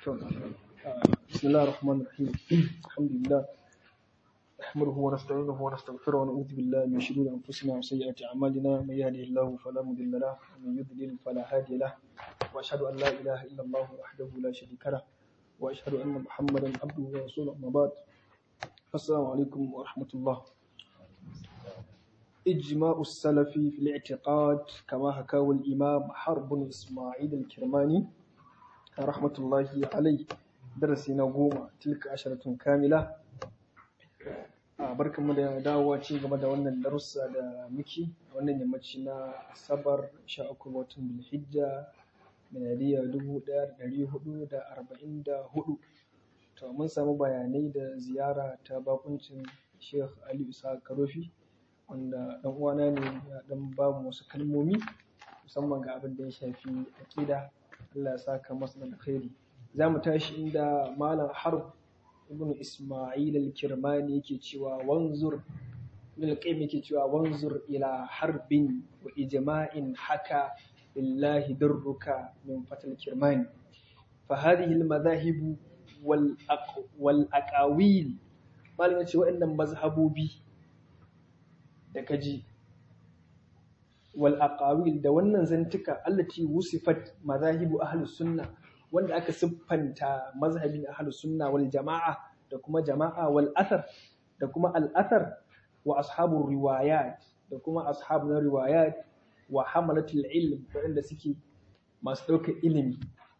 بسم الله الرحمن الرحيم الحمد لله نحمده ونستعينه ونستغفره ونعوذ بالله من شرور انفسنا وسيئات اعمالنا من يهده الله فلا مضل له ومن يضلل فلا هادي له واشهد ان لا اله الا الله وحده لا شريك له واشهد ان محمدا عبده ورسوله اما بعد السلام عليكم ورحمه الله إجماع السلف في الاعتقاد كما حكاه الإمام حرب بن إسماعيل الكرماني رحمة الله عليه درسنا goma tilka asharatun kamila a barkanmu da dawowa ci gaba da wannan darussa da muke a wannan yammaci na asabar 13 watan bilhijja miladiya 1444 to mun samu bayanai da ziyara ta bakuncin sheikh ali isa karofi wanda dan uwana ne ya dan ba mu wasu kalmomi musamman ga abin da ya shafi aqida Allah ya saka masa da alkhairi zamu tashi inda malam harb ibn isma'il al-kirmani yake cewa wanzur ibn al-qayyim yake cewa wanzur ila harbin wa ijma'in haka lillahi darruka min fatal kirmani fa hadhihi al-madahib wal wal aqawil malam yace waɗannan mazhabobi da kaji wal aqawil da wannan zantuka allati wusifat mazahibu ahlus sunna wanda aka siffanta mazhabin ahlus sunna wal jama'a da kuma jama'a wal athar da kuma al athar wa ashabur riwayat da kuma ashab na riwayat wa hamalatul ilm wanda suke masu ɗaukar ilimi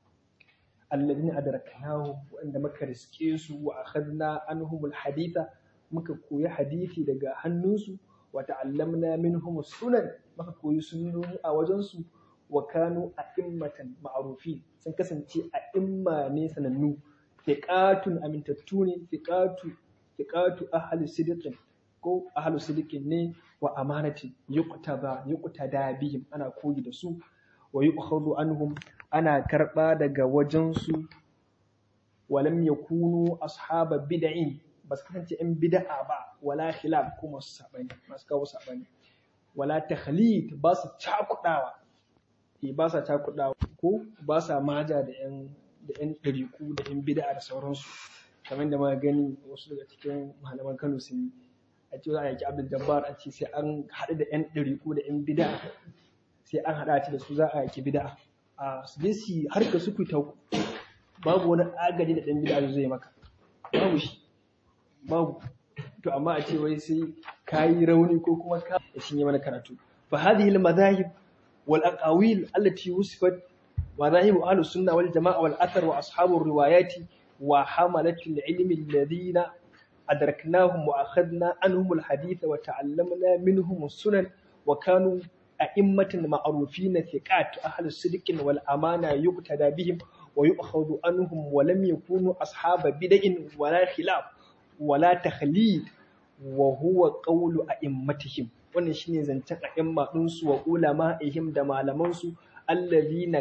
alladhina adraknahu wanda muka riske su wa akhadna anhumul haditha muka koyi hadisi daga hannunsu wata'allamna minhum sunan maka koyi sunnoni a wajensu wa kanu a'immatan ma'rufi sun kasance a'imma ne sanannu thiqatun amintattu ne thiqatu thiqatu ahli sidqin ko ahli sidqin ne wa amanati yuqtaba yuqtada bihim ana koyi da su wa yu'khadhu anhum ana karba daga wajensu walam yakunu ashaba bid'in ba su kasance ‘yan bida'a ba wala khilaf ko masu saɓani masu kawo saɓani wala takhlid ba su cakuɗawa eh ba sa cakuɗawa ko ba sa maja da ‘yan da ‘yan ɗariku da ‘yan bida'a da sauransu kamar da muka gani wasu daga cikin malaman Kano sun yi a ce za a yaki Abdul Jabbar a ce sai an haɗu da ‘yan ɗariku da ‘yan bida'a sai an haɗa da su za a yaki bida'a a su je su harka su ta babu wani agaji da ɗan bida'a zai maka babu shi babu to amma a ce wai sai kayi rauni ko kuma ka shin yi mana karatu fa hadhihi al madahib wal aqawil allati wusifat madahib ahlus sunna wal jamaa wal athar wa ashabur riwayati wa hamalat al ilmi alladhina adraknahum wa akhadna anhum al hadith wa ta'allamna minhum as sunan wa kanu a'immatan ma'rufin thiqat ahlus sidqin wal amana yuqtada bihim wa yu'khadhu anhum wa lam yakunu ashaba bid'in wala khilaf wala takhlid wa huwa qawlu a'immatihim wannan shine zancen a'imma din su wa ulama'ihim da malaman su allazina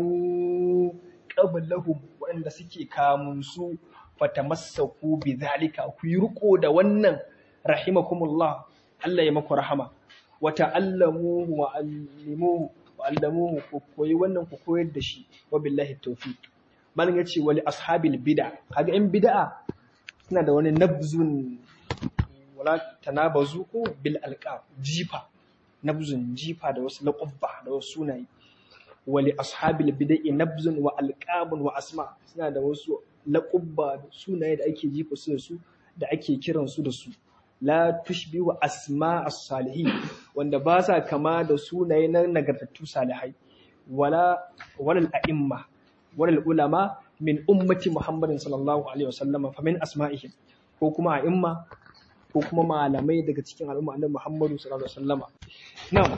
kanu qablahum wanda suke kamun su fatamassaku bidhalika ku yi riko da wannan rahimakumullah Allah ya maku rahama wa ta'allamu wa allimuhu wa allamuhu ku koyi wannan ku koyar da shi wa billahi tawfiq malin yace wali ashabil bid'a kaga in bid'a suna da wani nabzun wala tanabazu ko bil alqab jifa nabzun jifa da wasu laqabba da wasu sunaye wali ashabil bid'i nabzun wa alqabun wa asma suna da wasu laqabba da sunaye da ake jifa su da su da ake kiran su da su la tushbihu asma as-salihin wanda ba sa kama da sunaye na nagartattu salihai wala walal a'imma walal ulama min ummati Muhammadin sallallahu alaihi wasallama fa min asma'ihim ko kuma a'imma ko kuma malamai daga cikin al'umma annabi Muhammadu sallallahu alaihi wasallama na'am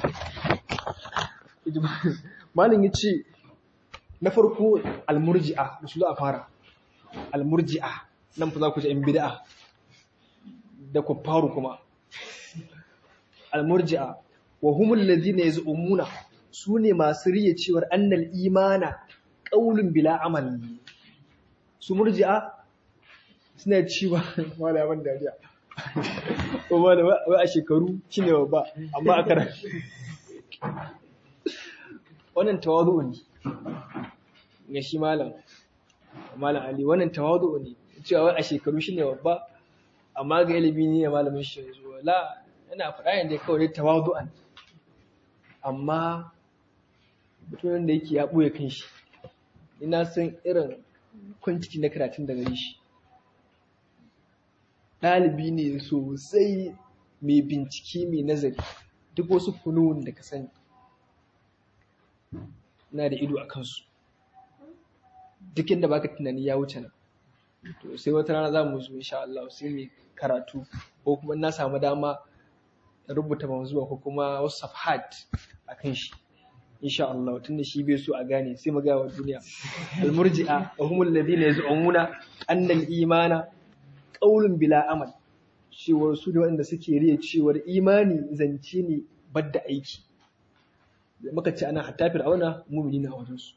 malam yace na farko al-murji'a su za a fara al-murji'a nan fa za ku ji in bid'a da kuffaru kuma al-murji'a wa humul ladina yaz'umuna sune masu riya cewar annal imana qaulun bila amal su murji'a suna cewa wala ban dariya ko ba da wai a shekaru shine ba amma a karatu wannan tawazu ne ga shi malam malam ali wannan tawadu ne cewa wai a shekaru shine babba amma ga ilimi ne malamin shi yanzu la ina faɗa yanda kawai tawadu'an amma mutumin da yake ya ɓoye kanshi ina san irin kwanciki na karatun da gare shi ɗalibi ne sosai mai bincike mai nazari duk wasu funun da ka sani na da ido a kansu duk inda baka tunani ya wuce nan to sai wata rana za mu zo insha Allah sai mu karatu ko kuma na samu dama rubuta manzuwa ko kuma wasu safhat akan shi insha Allah tunda shi bai so a gane sai mu ga wa duniya al-murji'a wa humul ladina yaz'umuna anna al-imana qawlun bila amal cewar su da wanda suke riya cewar imani zance ne badda aiki muka ce ana hatta fir'auna mu'mini na wajen su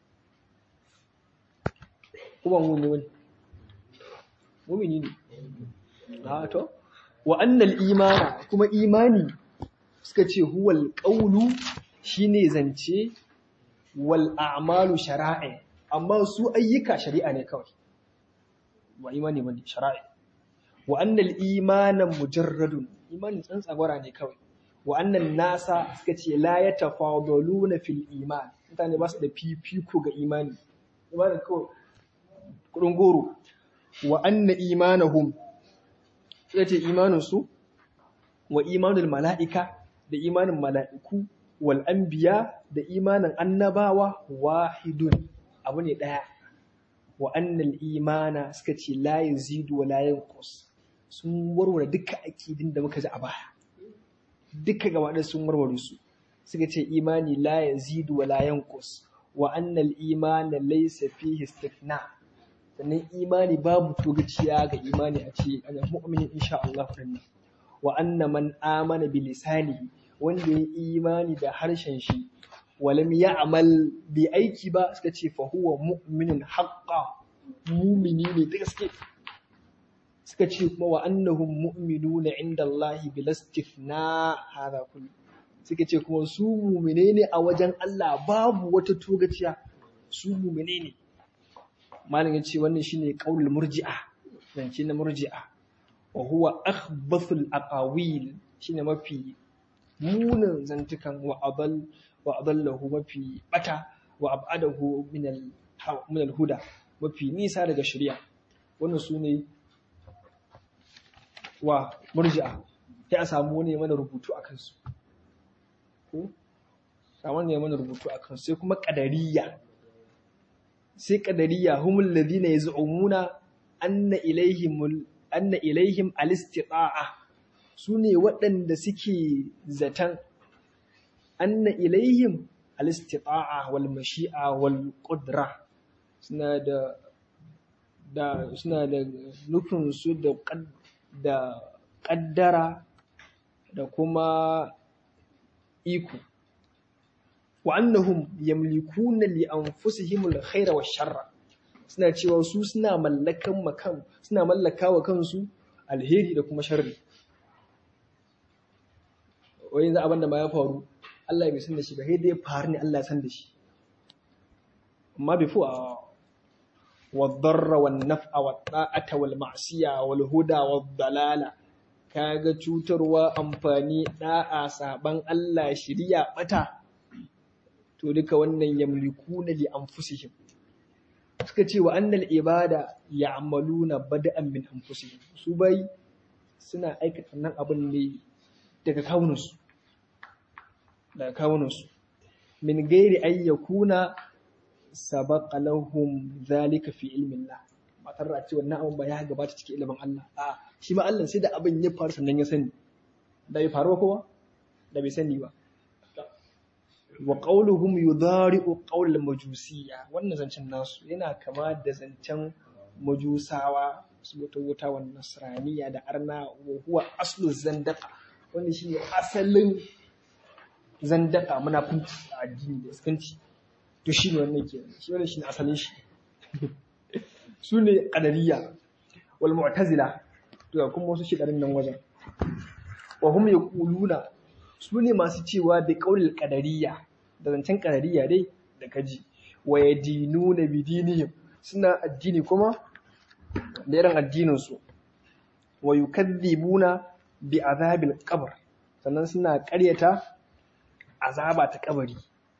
kuma mu'mini wani mu'mini ne a to wa annal imana kuma imani suka ce huwal qawlu shine zance wal a'malu shara'i amma su ayyuka shari'a ne kawai wa imani bane shara'i wa annal imana mujarradun imani tsantsagwara ne kawai wa annan nasa suka ce la yatafadaluna fil iman mutane ba su da fifiko ga imani imani kawai kudin goro wa anna imanahum suka ce imanin su wa imanul mala'ika da imanin mala'iku wal anbiya da imanin annabawa wahidun abu ne daya wa annal imana suka ce la yazidu wa la yanqus sun warware duka akidin da muka ji a baya duka gaba da sun warware su suka ce imani la yazidu wa la yanqus wa annal imana laysa fihi istithna sannan imani babu togaciya ga imani a ce ana mu'minin insha Allah dinnan wa anna man amana bi lisanihi wanda ya imani da harshen shi walam ya'mal bi aiki ba suka ce fa huwa mu'minun haqqan mu'mini ne da gaske suka ce kuma wa annahum mu'minuna inda Allah bil istifna hada kullu suka ce kuma su mu'mine ne a wajen Allah babu wata togaciya su mu'mine ne malam ya ce wannan shine qaulul murji'a zance na murji'a wa huwa akhbathul aqawil shine mafi munin zantukan wa adall wa adallahu mafi bata wa abadahu min al min al huda mafi nisa daga shari'a wannan sune wa murji'a sai a samu wani mana rubutu akan su ko samu ne mana rubutu akan su sai kuma qadariyya sai qadariyya humul ladina yaz'umuna anna ilaihim anna ilaihim al-istita'a sune waɗanda suke zatan anna ilaihim al-istita'a wal mashi'a wal qudra suna da da suna da nufin su da da kaddara da kuma iko wa annahum yamlikuna li anfusihim al-khayra wash-sharra suna cewa su suna mallakan makan suna mallaka wa kansu alheri da kuma sharri wai yanzu abin da ma ya faru Allah ya bai san da shi ba sai dai faru ne Allah ya san da shi amma before والضر والنفع والطاعة والمعصية والهدى والضلالة kaga cutarwa amfani da'a saban Allah shiriya bata to duka wannan yamlikuna li anfusihim suka ce wa annal ibada ya'maluna bada'an min anfusihim su bai suna aikata nan abin ne daga kawunansu daga kawunansu min gairi ayyakuna sabaqa lahum zalika fi ilmin Allah ba tare da cewa wannan abin ba ya gabata cikin ilimin Allah a shi ma Allah sai da abin ya faru sannan ya sani da bai faru kowa da bai sani ba wa qawluhum yudari'u qawl al-majusiyya wannan zancen nasu yana kama da zancen majusawa su wata wuta wa nasraniya da arna wa huwa aslu zandaka wanda shine asalin zandaka munafunci a addini da iskanci to shi ne wannan ke shi wannan shine asalin shi su ne qadariyya wal mu'tazila to kuma wasu shidarin nan wajen wa hum yaquluna su ne masu cewa bi qaulil qadariyya da zancen qadariyya dai da kaji wa yadinuna bi dinihim suna addini kuma da irin addininsu wa yukadhibuna bi azabil qabr sannan suna ƙaryata azaba ta kabari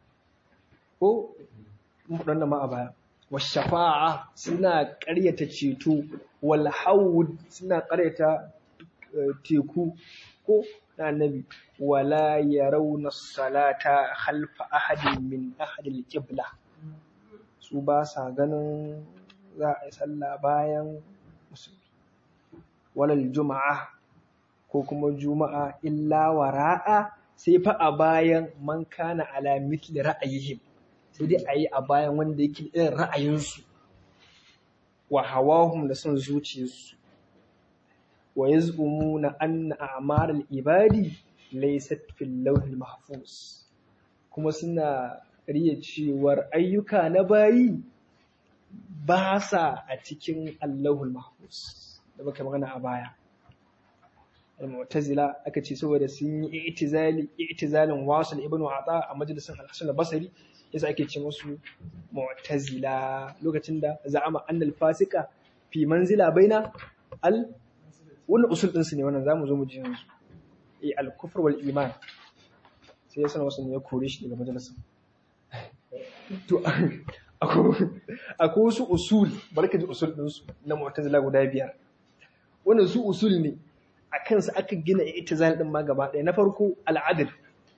ko mun ma a baya wa shafa'a suna ƙaryata ceto wal hawd suna ƙaryata teku ko na annabi wala yarawna salata khalfa ahadin min ahadil qibla su ba sa ganin za a yi sallah bayan musulmi walal juma'a ko kuma juma'a illa wara'a sai fa a bayan man kana ala mithli ra'ayihim sai dai a yi a bayan wanda yake irin ra'ayinsu wa hawahum da son zuciyarsu wa yaz'umuna anna a'mal al-ibadi laysat fil lawhil mahfuz kuma suna riya cewar ayyuka na bayi ba sa a cikin allahul mahfuz da muka magana a baya al-mu'tazila aka ce saboda sun yi i'tizali i'tizalin wasil ibnu ata a majalisin al-hasan al-basri yasa ake ce musu mu'tazila lokacin da za'ama annal fasika fi manzila baina al wannan usul din su ne wannan zamu zo mu ji yanzu eh al-kufr wal iman sai yasa wasu ne ya kore shi daga majalisin to akwai wasu usul barka ji usul din su na mu'tazila guda biyar wannan su usul ne a kansu aka gina i'tizal din ma gaba ɗaya na farko al-adl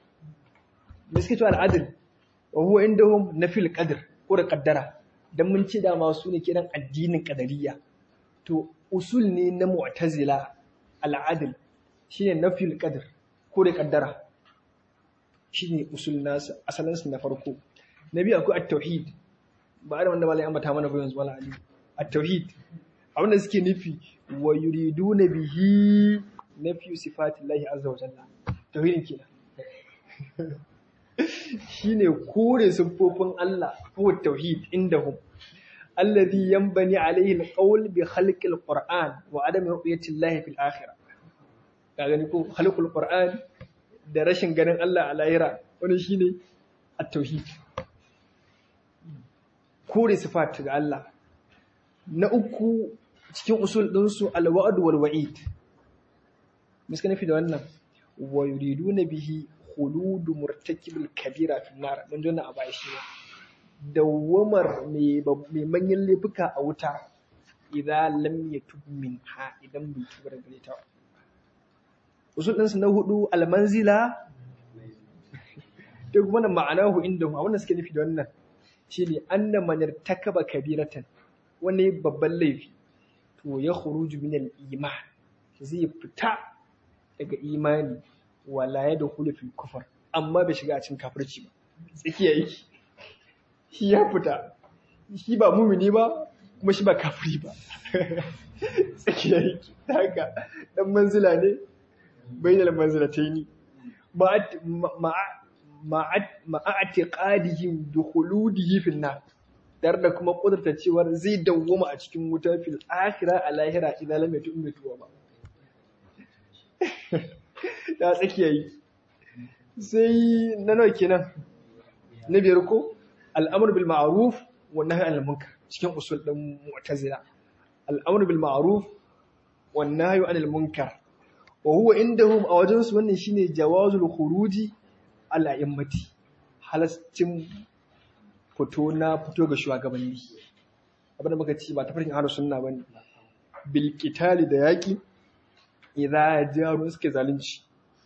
me suke cewa al-adl wa huwa indahum nafil qadr ko da qaddara dan mun ce da masu ne kiran addinin qadariyya to usul ne na mu'tazila al-adl shine nafil qadr ko da qaddara shine usul nasu asalin su na farko na biyu akwai at-tauhid ba da wanda malai ambata mana ba yanzu wala ali at-tauhid abinda suke nufi wa yuriduna bihi nafi sifatillahi azza wa jalla tauhidin kenan shine kore siffofin Allah ko tauhid indahum alladhi yanbani alayhi alqawl bi khalqi alquran wa adam ru'yati Allah fil akhirah ka gani ko khalqul qur'an da rashin ganin Allah a lahira wani shine at-tauhid kore sifat ga Allah na uku cikin usul ɗinsu al-wa'd wal wa'id miska nufi da wannan wa yuriduna bihi khuludu murtakibil kabira fi nar mun jona a baya shi dawamar mai manyan laifuka a wuta idan lam yatub minha idan bai tuba daga gare ta usul ɗinsu na hudu almanzila duk wannan ma'anahu inda a wannan suke nufi da wannan shine anna man irtakaba kabiratan wani babban laifi to ya khuruju min al-iman zai fita daga imani wala ya dakhulu fil kufr amma bai shiga a cikin kafirci ba tsakiya yake shi ya fita shi ba mumini ba kuma shi ba kafiri ba tsakiya yake haka dan manzila ne bainal manzilataini ma'atiqadihim dukhuludihi fil nar dar da kuma kudurta cewar zai dawwama a cikin wuta fil akhirah a lahira idan lam yatu ummatu ba ta tsakiya yi sai na nawa kenan na biyar ko al'amr bil ma'ruf wa nahy anil munkar cikin usul din mu'tazila al'amr bil ma'ruf wa nahy anil munkar wa huwa indahum a wajen su wannan shine jawazul khuruji al a'immati halastin fito na fito ga shugabanni abinda muka ci ba ta farkin ahlus sunna bane bil qitali da yaki idza jaru suke zalunci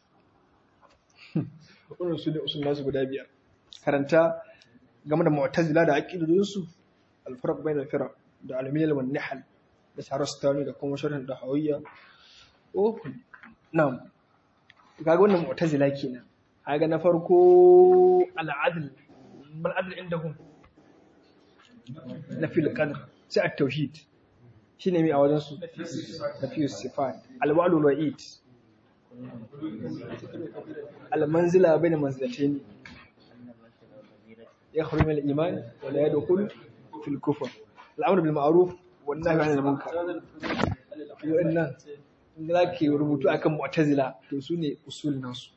wannan su ne usul nasu guda biyar karanta game da mu'tazila da aqidodin su al farq bayna al firq da al milal wan nahl da sarastani da kuma sharhin da hawiyya oh na'am kaga wannan mu'tazila kenan kaga na farko al adl bal adl indahum na fil qadr sai at tauhid shine mai a wajen su da fi sifat al wa'd wal wa'id al manzila bayna manzilatayn يخرج من الإيمان ولا يدخل في الكفر الأمر بالمعروف والنهي عن المنكر وإن ذاك rubutu akan mu'tazila to sune usul nasu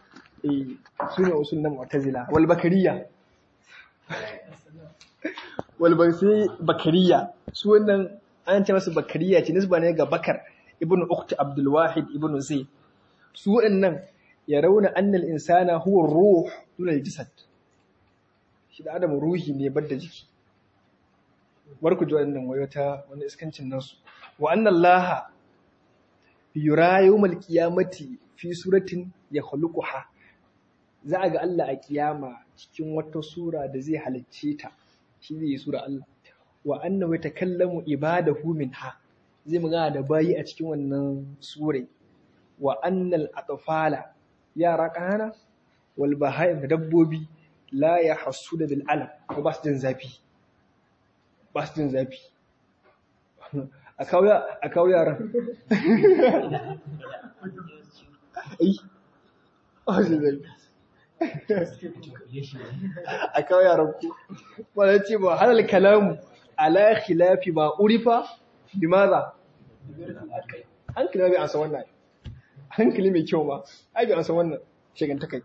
eh sune usul na mu'tazila wal bakariya wal sai bakariya su wannan an ce masu bakariya ce nisba ne ga bakar ibnu ukhti abdul wahid ibnu zaid su waɗannan ya rauna annal insana huwa ruh duna jasad shi da adam ruhi ne bar da jiki bar ku ji waɗannan wayo ta wani iskancin nasu wa anna allaha yura yawmal qiyamati fi suratin yakhluquha za a ga Allah a kiyama cikin wata sura da zai halicce ta shi zai yi sura Allah wa annahu yatakallamu ibadahu minha zai magana da bayi a cikin wannan sure wa annal atfala yara kanana wal bahaim da dabbobi la yahsuna bil alam ko ba su jin zafi ba su jin zafi a kawo yaran ai ba su zafi a kawo yaran ku wadda ce ba halal kalamu ala khilafi ba urifa limaza hankali bai ansa wannan hankali mai kyau ma ai bai ansa wannan shiganta kai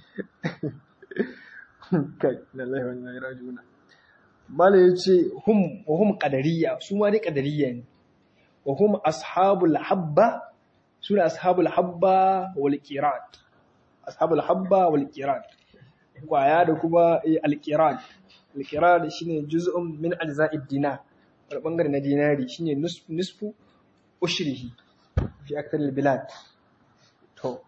kai lallai wannan ya rajuna mala ya ce hum wa hum qadariyya su ma dai qadariyya ne wa hum ashabul habba suna ashabul habba wal qirat ashabul habba wal qirat kwaya da kuma al-qirat al-qirat shine juz'un min ajza'id dinar wani bangare na dinari shine nisfu ushrihi fi akthar al-bilad to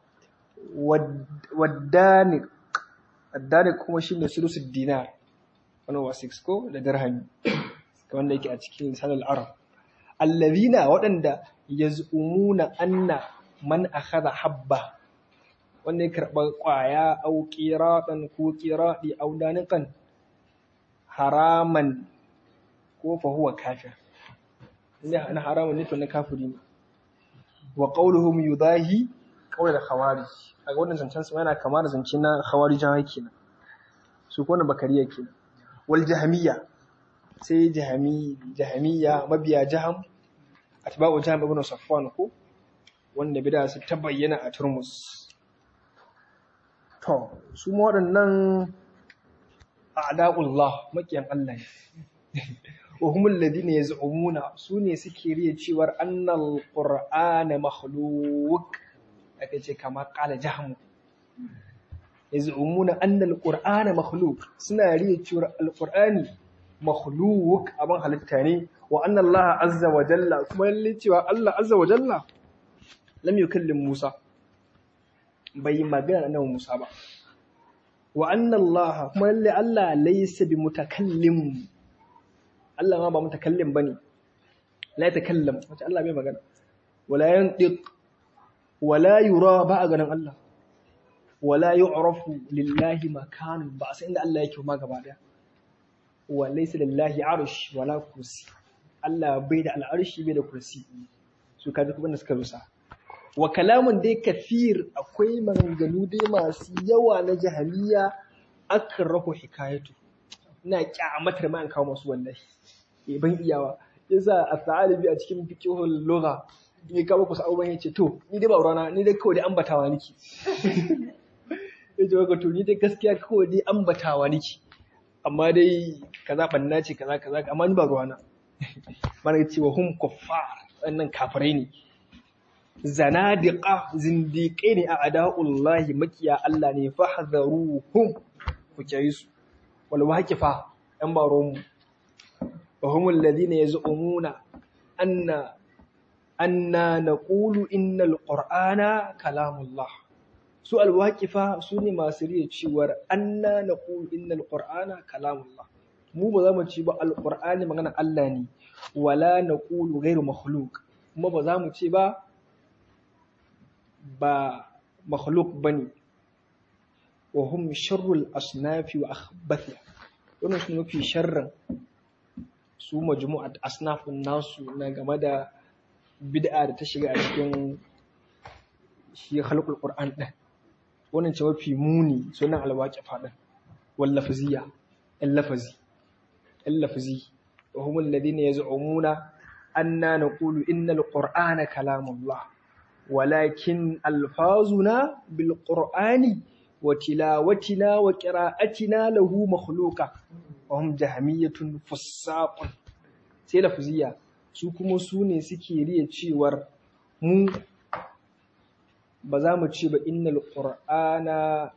wadaniq wadaniq kuma shine sulusul dinar wannan wa 6 ko da dirhami wanda yake a cikin lisan al-arab alladhina waɗanda yaz'umuna anna man akhadha habba wanda ya karɓa ƙwaya au ƙiraɗan ko ƙiraɗi au daniƙan haraman ko fahuwa kafir inda na haramun ne to na kafiri ne wa qauluhum yudahi qawl al-khawarij a wannan zancen su yana kama da zance na khawarijawa kenan su ko na bakariya kenan wal jahmiya sai jahmi jahmiya mabiya jaham atba'u jahm ibn safwan ko wanda bida su ta bayyana a turmus To, su waɗannan a'da'ullah makiyan Allah ne. Wa humul ladina yaz'umuna su ne suke riya cewar annal qur'ana makhluq aka ce kama qala jahmu yaz'umuna annal qur'ana makhluq suna riya cewar alqur'ani makhluq abin halitta ne wa anna Allah azza wa jalla kuma lalle cewa Allah azza wa jalla lam yukallim Musa bai yi magana nan Musa ba. Wa annan Allah kuma lalle Allah laisa bi mutakallim. Allah ma ba mutakallim bane. La ya takallam, wace Allah bai magana. Wala yantiq wala yura ba a ganin Allah. Wala yu'rafu lillahi makanun ba a san inda Allah yake ma gaba daya. Wa laysa lillahi arsh wala kursi. Allah bai da al'arshi bai da kursi. Su kaji kuma da suka rusa. wa kalamun dai kafir akwai maganganu dai masu yawa na jahiliya akan rahu hikayatu ina kyamatar ma an kawo masu wallahi eh ban iyawa yasa as-sa'alibi a cikin fiqhul lugha in ka muku sa'uban yace to ni dai ba urana ni dai kawai dai ambatawa niki yace ga to ni dai gaskiya kawai dai ambatawa niki amma dai kaza banna ce kaza kaza amma ni ba ruwana mana ce wa hum kuffar wannan kafirai ne zanadiqa zindiƙe ne a ada'ullahi makiya Allah ne fahdharuhum ku kiyaye su wal waqifa yan baron mu wa humul ladina yaz'umuna anna anna naqulu innal qur'ana kalamullah su al waqifa su ne masu riya cewar anna naqulu innal qur'ana kalamullah mu ba za mu ci ba al qur'ani magana Allah ne wala naqulu ghairu makhluq kuma ba za mu ce ba ba makhluk bane wa hum sharrul asnafi wa akhbatha wannan su mafi sharrin su majmu'at asnafun nasu na game da bid'a da ta shiga a cikin shi khalqul qur'an din wannan ce mafi muni sunan alwaqi fadin wal lafziya al lafzi al lafzi wa hum alladhina yaz'umuna anna naqulu innal qur'ana kalamullah ولكن ألفاظنا بالقرآن وتلاوتنا وقراءتنا له مخلوقة wahum jahamiyatun fussaqun sai lafziya su kuma su ne suke riya cewar mu ba za mu ce ba innal qur'ana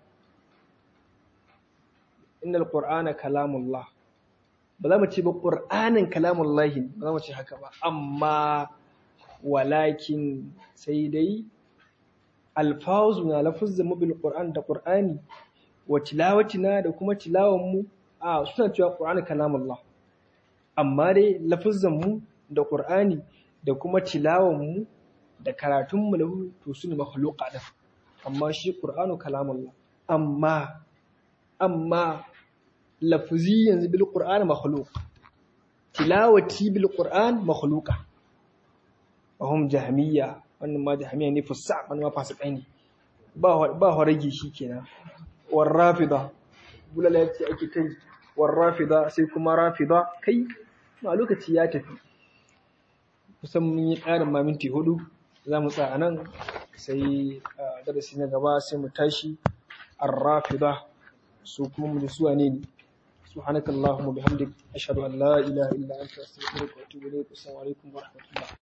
innal qur'ana kalamullah ba za mu ce ba qur'anin kalamullahi ba za mu ce haka ba amma walakin sai dai alfazu na lafuzza mu bil qur'an da qur'ani wa tilawatina da kuma tilawan mu a suna cewa qur'ani kalamullah amma dai lafuzzan mu da qur'ani da kuma tilawan mu da karatun mu lahu to su ne makhluqa da amma shi qur'anu kalamullah amma amma lafzi yanzu bil qur'an makhluq tilawati bil qur'an makhluqa wahum jahmiya wannan ma jahmiya ne fusa wannan ma fasikai ne ba ba horage shikenan war rafida bulala yace ake kai war rafida sai kuma rafida kai ma lokaci ya tafi kusan mun yi ƙarin ma minti hudu za mu tsaya nan sai darasi na gaba sai mu tashi ar-rafida su kuma mu suwa ne ne سبحانك اللهم وبحمدك أشهد أن لا إله إلا أنت أستغفرك وأتوب إليك والسلام عليكم ورحمة الله